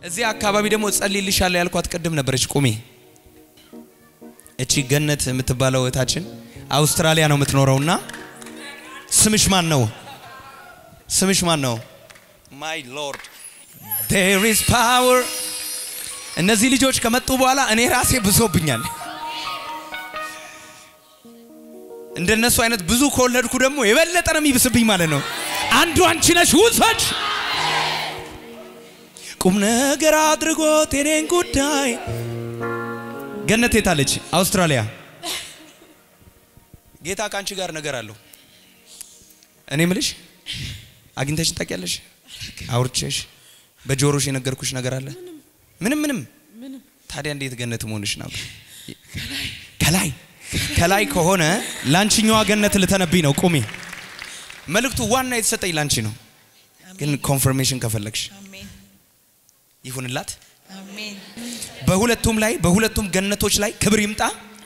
እዚህ አካባቢ ደግሞ ጸልይልሻለሁ ያልኳት ቅድም ነበረች። ቁሚ። እቺ ገነት የምትባለው እህታችን አውስትራሊያ ነው የምትኖረውና ስምሽ ማን ነው? ስምሽ ማን ነው? ማይ ሎርድ ዴር ኢዝ ፓወር። እነዚህ ልጆች ከመጡ በኋላ እኔ ራሴ ብሶብኛል። እንደነሱ አይነት ብዙ ከወለድኩ ደግሞ የበለጠ ነው የሚብስብኝ ማለት ነው። አንዱ አንቺ ነሽ ውሰድ ቁም ነገር አድርጎት የኔን ጉዳይ ገነት የታለች? አውስትራሊያ። ጌታ ከአንቺ ጋር ነገር አለው። እኔ ምልሽ አግኝተሽን ታውቂያለሽ? አውርቼሽ በጆሮሽ የነገርኩሽ ነገር አለ? ምንም ምንም። ታዲያ እንዴት ገነት መሆንሽ ነው? ከላይ ከላይ ከሆነ ላንቺኛዋ ገነት ልተነብኝ ነው። ቁሚ። መልእክቱ ዋና የተሰጠኝ ላንቺ ነው። ግን ኮንፈርሜሽን ከፈለግሽ አሜን ይሁንላት። አሜን በሁለቱም ላይ በሁለቱም ገነቶች ላይ ክብር ይምጣ።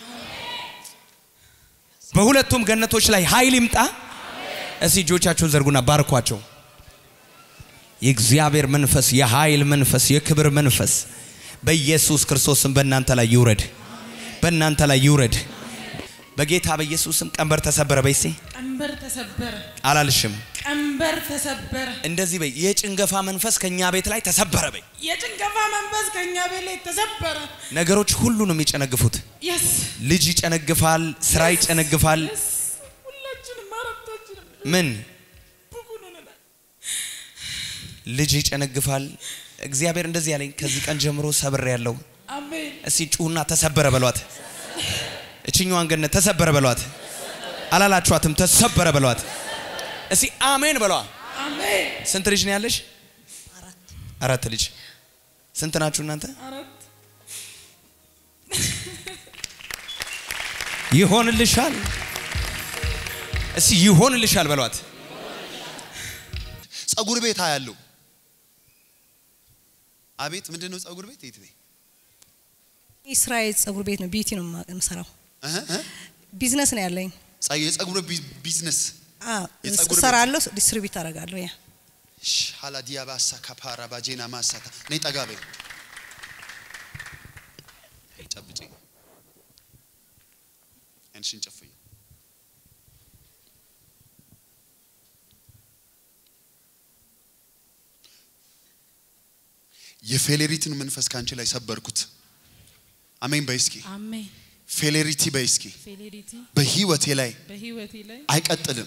በሁለቱም ገነቶች ላይ ኃይል ይምጣ። እስቲ እጆቻችሁን ዘርጉና ባርኳቸው። የእግዚአብሔር መንፈስ፣ የኃይል መንፈስ፣ የክብር መንፈስ በኢየሱስ ክርስቶስም በእናንተ ላይ ይውረድ፣ በእናንተ ላይ ይውረድ። በጌታ በኢየሱስም ቀንበር ተሰበረ። በይሴ ቀንበር ተሰበረ አላልሽም። ቀንበር ተሰበረ እንደዚህ በይ። የጭንገፋ መንፈስ ከኛ ቤት ላይ ተሰበረ በይ። የጭንገፋ መንፈስ ከእኛ ቤት ላይ ተሰበረ ነገሮች ሁሉ ነው የሚጨነግፉት። የስ ልጅ ይጨነግፋል፣ ስራ ይጨነግፋል። የስ ሁላችንም አራታችንም ምን ብኩን ሆነናል ልጅ ይጨነግፋል። እግዚአብሔር እንደዚህ ያለኝ ከዚህ ቀን ጀምሮ ሰብር ያለው አሜን እስቲ ጩሁና ተሰበረ በሏት። እችኛዋን ገነት ተሰበረ በሏት። አላላችኋትም? ተሰበረ በሏት። እስቲ አሜን በሏ። አሜን ስንት ልጅ ነው ያለሽ? አራት ልጅ። ስንት ናችሁ እናንተ? አራት ይሆንልሻል። እስቲ ይሆንልሻል በሏት። ጸጉር ቤት አያለው። አቤት ምንድን ነው ጸጉር ቤት? የት ቤት? እስራኤል ጸጉር ቤት ነው። ቢዩቲ ነው የማ- የምሰራው። እህ እህ። ቢዝነስ ነው ያለኝ። ጸ- የጸጉር ቢ- ቢዝነስ አዎ፣ የጸጉር ቤት? እሰራለሁ፣ ዲስትሪቢዩት አደርጋለሁ። ያ ሻላ ዲያባሳ ካፓራ ባጄና ማሳታ ነይ ጠጋ በይ ጨብጭ አይንሽን ጨፍኝ የፌሌሪትን መንፈስ ካንቺ ላይ ሰበርኩት አሜን በይ እስኪ አሜን ፌሌሪቲ በይ እስኪ ፌሌሪቲ በህይወቴ ላይ በህይወቴ ላይ አይቀጥልም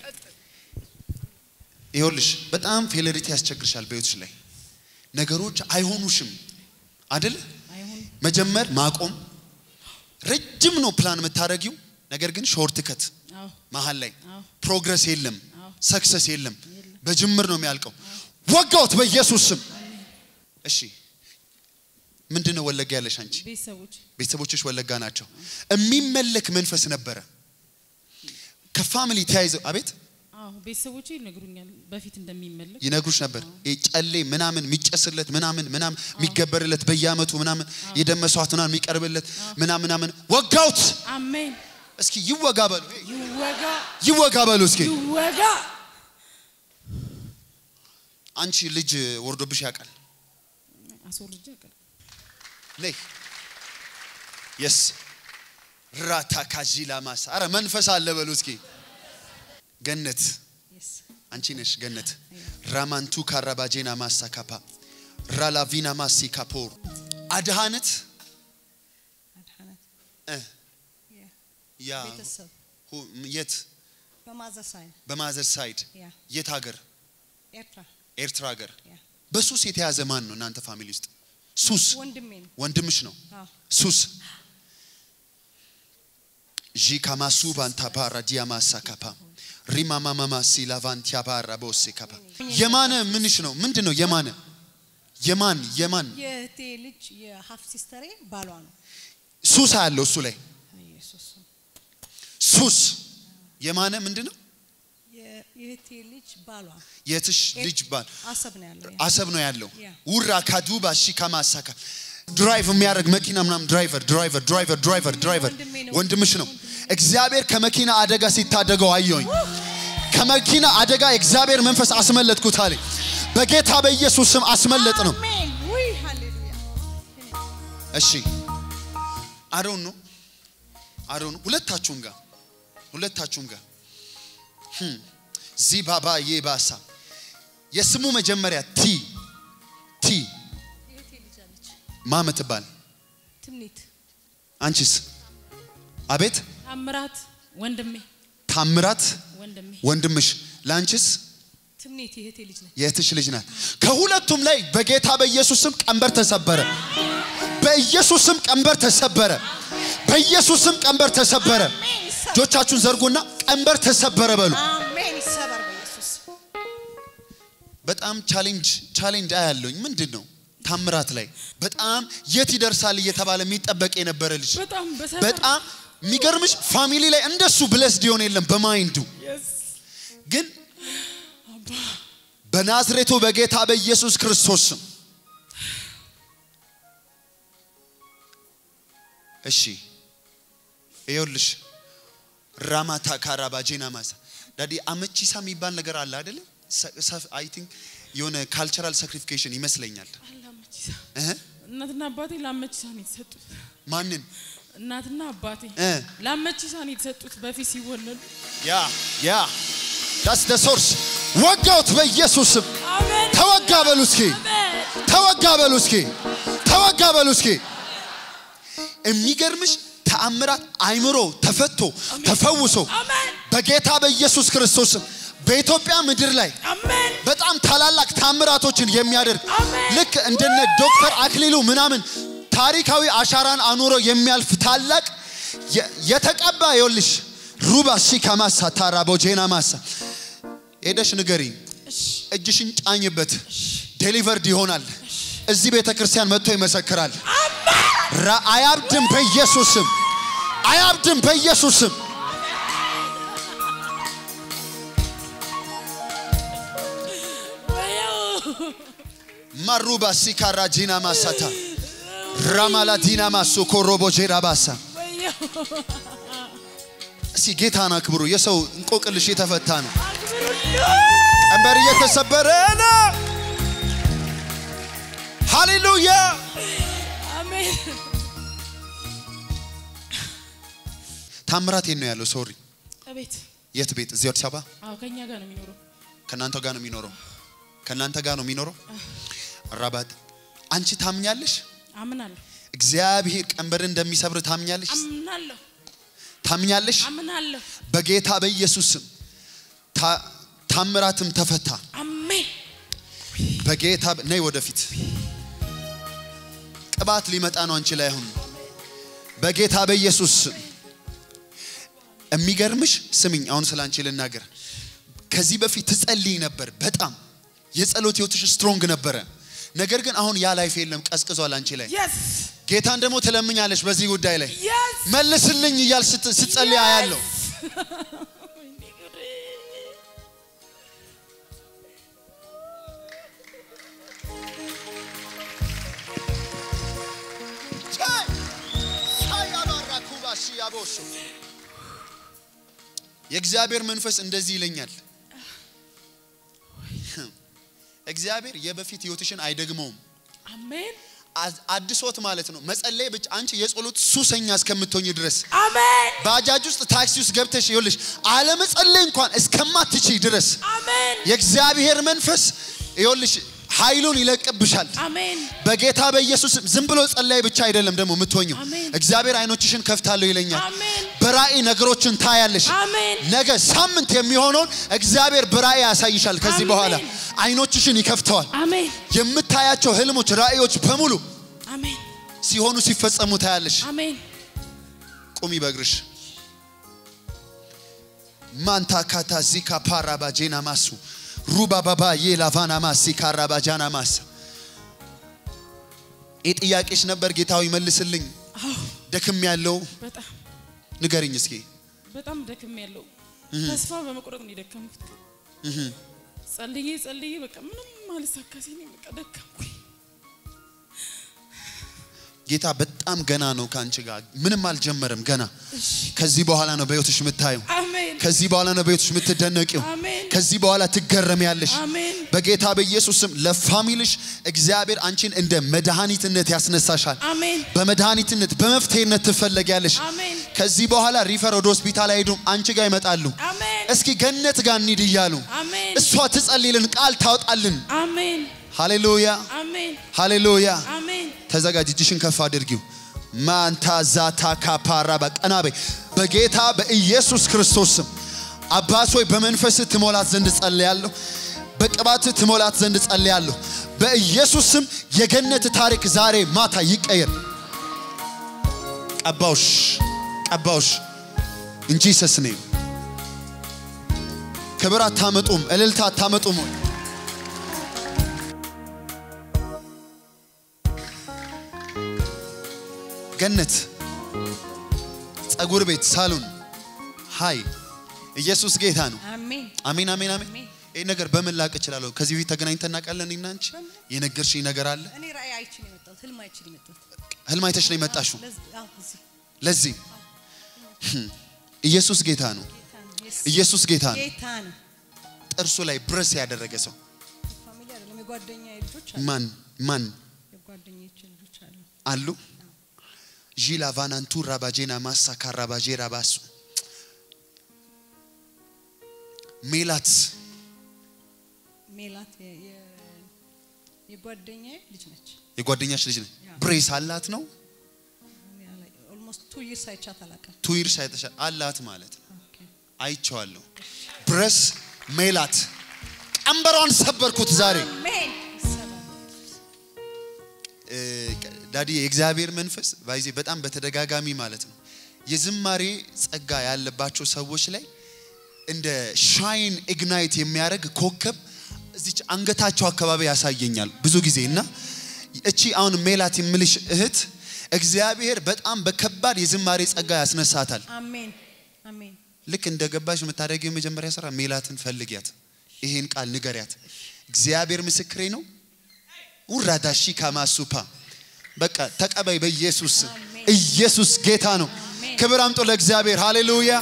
ይኸውልሽ በጣም ፌሌሪቲ ያስቸግርሻል በህይወትሽ ላይ ነገሮች አይሆኑሽም አደል አይሆን መጀመር ማቆም ረጅም ነው ፕላን የምታደረጊው ነገር ግን ሾርት ከት አዎ መሀል ላይ አዎ ፕሮግረስ የለም አዎ። ሰክሰስ የለም በጅምር ነው የሚያልቀው ወጋውት በኢየሱስ ስም እሺ ምንድን ነው ወለጋ ያለሽ አንቺ ቤተሰቦች ቤተሰቦችሽ ወለጋ ናቸው የሚመለክ መንፈስ ነበረ ከፋሚሊ ተያይዘው አቤት አዎ ቤተሰቦቼ ይነግሩኛል በፊት እንደሚመለክ ይነግሩሽ ነበር ይሄ ጨሌ ምናምን የሚጨስለት ምናምን ምናምን የሚገበርለት በየአመቱ ምናምን የደም መስዋዕት ምናምን የሚቀርብለት ምናምን ምናምን ወጋውት አሜን እስኪ ይወጋ በሉ ይወጋ ይወጋ በሉ እስኪ ይወጋ አንቺ ልጅ ወርዶብሽ ያውቃል አስወርጄ አውቃለሁ ነይ የስ ራታ ካጂላ ማሳ አረ መንፈስ አለ በሉ እስኪ ገነት አንቺ ነሽ ገነት ራማንቱ ካራባጄና ማሳ ካፓ ራላቪና ማሲ ካፖር አድሃነት አድሃነት እ ያ ቤተሰብ ሁ- የት በማዘር ሳይን በማዘር ሳይድ ያ የት ሀገር ኤርትራ ኤርትራ ሀገር ያ በሱስ የተያዘ ማን ነው እናንተ ፋሚሊ ውስጥ ሱስ ወንድሜ ነው። ወንድምሽ ነው አዎ ሱስ ዢ ካማሱ ባንታ ባራ ዲያማሳ ካፓ ሪማማማማ ሲላቫንቲያ ባራ ቦሴ ካፓ የማነ ምንሽ ነው ምንድን ነው የማነ የማን የማን የእህቴ ልጅ የሀፍ ሲስተሬ ባሏ ነው። ሱስ አለው እሱ ላይ ኢየሱስ ሱስ የማነ ምንድን ነው የ- የእህቴ ልጅ ባሏ የትሽ ልጅ ባል አሰብ ነው ያለው። ያ አሰብ ነው ያለው ያ። ውራ ካዱባ ሺ ካማሳካ ድራይቭ የሚያደርግ መኪና ምናምን ድራይቨር ድራይቨር ድራይቨር ድራይቨር ድራይቨር ወንድሜ ነው። ወንድምሽ ነው እግዚአብሔር ከመኪና አደጋ ሲታደገው አየሁኝ ከመኪና አደጋ የእግዚአብሔር መንፈስ አስመለጥኩት አለ በጌታ በኢየሱስ ስም አስመለጥ ነው አሜን ውይ እሺ አዶን ነው አዶን ሁለታችሁም ጋር ሁለታችሁም ጋር ህም፣ ዚባባ የባሳ የስሙ መጀመሪያ ቲ ቲ እህቴ ልጅ አለች ማ ምትባል ትምኒት አንቺስ? አቤት ታምራት ወንድሜ ታምራት ወንድሜ ወንድምሽ፣ ለአንቺስ ትምኒት የእህቴ ልጅ ነች። የእህትሽ ልጅ ናት። ከሁለቱም ላይ በጌታ በኢየሱስ ስም ቀንበር ተሰበረ። በኢየሱስ ስም ቀንበር ተሰበረ። በኢየሱስ ስም ቀንበር ተሰበረ። እጆቻችሁን ዘርጉና ቀንበር ተሰበረ በሉ። አሜን። ይሰበር በኢየሱስ በጣም ቻሌንጅ ቻሌንጅ አያለሁኝ። ምንድን ነው ታምራት ላይ በጣም የት ይደርሳል እየተባለ የሚጠበቅ የነበረ ልጅ በጣም በሰላም በጣም የሚገርምሽ ፋሚሊ ላይ እንደሱ ብለስድ የሆነ የለም በማይንዱ ግን በናዝሬቱ በጌታ በኢየሱስ ክርስቶስ ስም እሺ ይኸውልሽ ራማታ ካራባጄና ማሳ ዳዲ አመቺሳ የሚባል ነገር አለ አይደለ አይ ቲንክ የሆነ ካልቸራል ሳክሪፊኬሽን ይመስለኛል አላመቺሳ እህ እናትና አባቴ ላመቺሳ ነው የተሰጡት። ማንን እናትና አባቴ እ ላመቺሳ ነው የተሰጡት በፊት ሲወለዱ። ያ ያ ዳስ ደ ሶርስ ወጋውት በኢየሱስ ስም አሜን ተወጋ በሉ እስኪ ተወጋ በሉ እስኪ ተወጋ በሉ እስኪ የሚገርምሽ ተአምራት አይምሮ ተፈቶ ተፈውሶ አሜን በጌታ በኢየሱስ ክርስቶስ ስም በኢትዮጵያ ምድር ላይ አሜን በጣም ታላላቅ ታምራቶችን የሚያደርግ አሜን። ልክ እንደነ ዶክተር አክሊሉ ምናምን ታሪካዊ አሻራን አኑሮ የሚያልፍ ታላቅ የ- የተቀባ ይኸውልሽ ሩባ ሲካማሳ ታራ ቦጄና ማሳ ሄደሽ ንገሪ እጅሽን ጫኝበት ዴሊቨርድ ይሆናል እዚህ ቤተ ክርስቲያን መጥቶ ይመሰክራል ራ- አያብድም በኢየሱስም አያብድም በኢየሱስም ማሩባ ሲካራ ጂና ማሳታ ራማላ ዲና ማሶ ኮሮቦ ጄራ ባሳ እስኪ ጌታን አክብሩ። የሰው እንቆቅልሽ የተፈታ ነው። ቀንበር እየተሰበረ ነው። ሃሌሉያ። አሜን ታምራት የት ነው ያለው? ሶሪ አቤት የት ቤት? እዚህ አዲስ አበባ አዎ ከኛ ጋር ነው የሚኖረው ከእናንተ ጋር ነው የሚኖረው። ከእናንተ ጋር ነው የሚኖረው። ራባት አንቺ ታምኛለሽ? አምናለሁ እግዚአብሔር ቀንበር እንደሚሰብር ታምኛለሽ? አምናለሁ ታምኛለሽ? አምናለሁ በጌታ በኢየሱስ ስም ታ- ታምራትም ተፈታ። አሜን በጌታ በ- ነይ ወደፊት። ቅባት ሊመጣ ነው አንቺ ላይ አሁን በጌታ በኢየሱስ ስም። የሚገርምሽ ስምኝ፣ አሁን ስለ አንቺ ልናገር። ከዚህ በፊት ትጸልይ ነበር፣ በጣም የጸሎት ህይወትሽ ስትሮንግ ነበረ። ነገር ግን አሁን ያ ላይፍ የለም፣ ቀዝቅዟል አንቺ ላይ። የስ ጌታን ደግሞ ትለምኛለሽ በዚህ ጉዳይ ላይ የስ መልስልኝ እያል ስት- ስትጸልይ አያለሁ። የእግዚአብሔር መንፈስ እንደዚህ ይለኛል። እግዚአብሔር የበፊት ህይወትሽን አይደግመውም። አሜን አዝ- አድሶት ማለት ነው። መጸለይ ብቻ አንቺ የጸሎት ሱሰኛ እስከምትሆኝ ድረስ አሜን ባጃጅ ውስጥ ታክሲ ውስጥ ገብተሽ ይኸውልሽ አለመጸለይ እንኳን እስከማትችይ ድረስ አሜን የእግዚአብሔር መንፈስ ይኸውልሽ ኃይሉን ይለቅብሻል። አሜን በጌታ በኢየሱስ ስም ዝም ብሎ ጸላይ ብቻ አይደለም ደግሞ የምትሆኘው። አሜን። እግዚአብሔር አይኖችሽን ከፍታለሁ ይለኛል። አሜን በራእይ ነገሮችን ታያለሽ። አሜን ነገ ሳምንት የሚሆነውን እግዚአብሔር በራእይ ያሳይሻል። ከዚህ አሜን። በኋላ አይኖችሽን ይከፍተዋል። አሜን የምታያቸው ህልሞች፣ ራእዮች በሙሉ አሜን ሲሆኑ ሲፈጸሙ ታያለሽ። አሜን ቁሚ በእግርሽ ማንታ ካታ ዚካ ፓራባ ጄና ማሱ ሩባ ባባ የላቫና ማሲ ካራባ ጃና ማሳ ይህ ጥያቄሽ ነበር። ጌታዊ መልስልኝ። አዎ ደክም ያለው በጣም ንገርኝ እስኪ። በጣም ደክም ያለው ተስፋ በመቁረጥ ነው የደከምኩት። ጸልዬ ጸልዬ በቃ ምንም አልሳካ ሲለኝ በቃ ደከምኩኝ። ጌታ በጣም ገና ነው ከአንቺ ጋር ምንም አልጀመረም። ገና ከዚህ በኋላ ነው በህይወትሽ የምታየው። አሜን ከዚህ በኋላ ነው በህይወትሽ የምትደነቂው። አሜን ከዚህ በኋላ ትገረሚያለሽ። አሜን በጌታ በኢየሱስ ስም ለፋሚልሽ እግዚአብሔር አንቺን እንደ መድኃኒትነት ያስነሳሻል። አሜን በመድኃኒትነት በመፍትሄነት ትፈለጊያለሽ። አሜን ከዚህ በኋላ ሪፈር ወደ ሆስፒታል አይሄዱም፣ አንቺ ጋር ይመጣሉ። አሜን እስኪ ገነት ጋር እንሂድ እያሉ አሜን እሷ ትጸልይልን፣ ቃል ታውጣልን። አሜን ሃሌሉያ አሜን ሃሌሉያ። አሜን ተዘጋጅ፣ እጅሽን ከፍ አድርጊው። ማንታ ዛታ ካፓራ በቀና በይ። በጌታ በኢየሱስ ክርስቶስ ስም አባት ሆይ በመንፈስ ትሞላት ዘንድ ጸልያለሁ። በቅባት ትሞላት ዘንድ ጸልያለሁ። በኢየሱስ ስም የገነት ታሪክ ዛሬ ማታ ይቀየር። ቀባውሽ ቀባውሽ እንጂ ሰስኔ ክብር አታመጡም፣ እልልታ አታመጡም ወይ? ገነት ጸጉር ቤት ሳሎን ሃይ ኢየሱስ ጌታ ነው። አሜን አሜን አሜን አሜን። አሜን። ይህ ነገር በምን ላቅ እችላለሁ? ከዚህ በፊት ተገናኝተን እናውቃለን? እኔና አንቺ የነገርሽኝ ነገር አለ? እኔ ራእይ አይቼ ነው የመጣሁት ህልም አይቼ ነው የመጣሁት ህልም አይተሽ ነው የመጣሽው? ለዚህ አዎ እዚህ ለዚህ ኢየሱስ ጌታ ነው። ጌታ ነው የስ- ኢየሱስ ጌታ ነው። ጌታ ነው ጥርሱ ላይ ብረስ ያደረገ ሰው ፋሚሊ አይደለም የጓደኛ ልጆች አሉ ማን ማን የጓደኞቼ ልጆች አሉ አሉ? ዢላ ቫናንቱ ራባጄና ማሳ ካራባጄ ራባሱ ሜላት ሜላት የ- የ- የጓደኛዬ ልጅ ነች የጓደኛሽ ልጅ ነች። ያ። ብሬስ አላት ነው ኦልሞስት ቱ ይርስ አይቻት አላውቅም ቱ ይርስ አይተሻል አላት ማለት ነው። ኦኬ አይቼዋለሁ። ብረስ ሜላት ቀንበሯን ሰበርኩት ዛሬ። አሜን ሰላም እ፣ ዳዲ የእግዚአብሔር መንፈስ ባይዜ በጣም በተደጋጋሚ ማለት ነው የዝማሬ ጸጋ ያለባቸው ሰዎች ላይ እንደ ሻይን ኢግናይት የሚያደርግ ኮከብ እዚች አንገታቸው አካባቢ ያሳየኛል ብዙ ጊዜ እና እቺ አሁን ሜላት የምልሽ እህት እግዚአብሔር በጣም በከባድ የዝማሬ ጸጋ ያስነሳታል። አሜን አሜን ልክ እንደ ገባሽ የምታደርገው የመጀመሪያ ስራ ሜላትን ፈልጊያት፣ ይሄን ቃል ንገሪያት። እግዚአብሔር ምስክሬ ነው። ውራዳሺ ካማሱፓ በቃ ተቀበይ በኢየሱስ ስም። አሜን። ኢየሱስ ጌታ ነው። አሜን። ክብር አምጦ ለእግዚአብሔር ሃሌሉያ።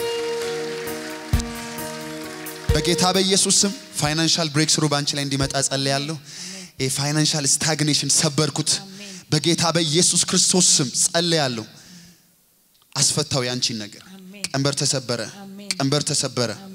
በጌታ በኢየሱስ ስም ፋይናንሻል ብሬክ ስሩ ባንቺ ላይ እንዲመጣ ጸልያለሁ። የፋይናንሻል ስታግኔሽን ሰበርኩት አሜን። በጌታ በኢየሱስ ክርስቶስ ስም ጸልያለሁ። አስፈታው ያንቺን ነገር። አሜን። ቀንበር ተሰበረ፣ አሜን። ቀንበር ተሰበረ።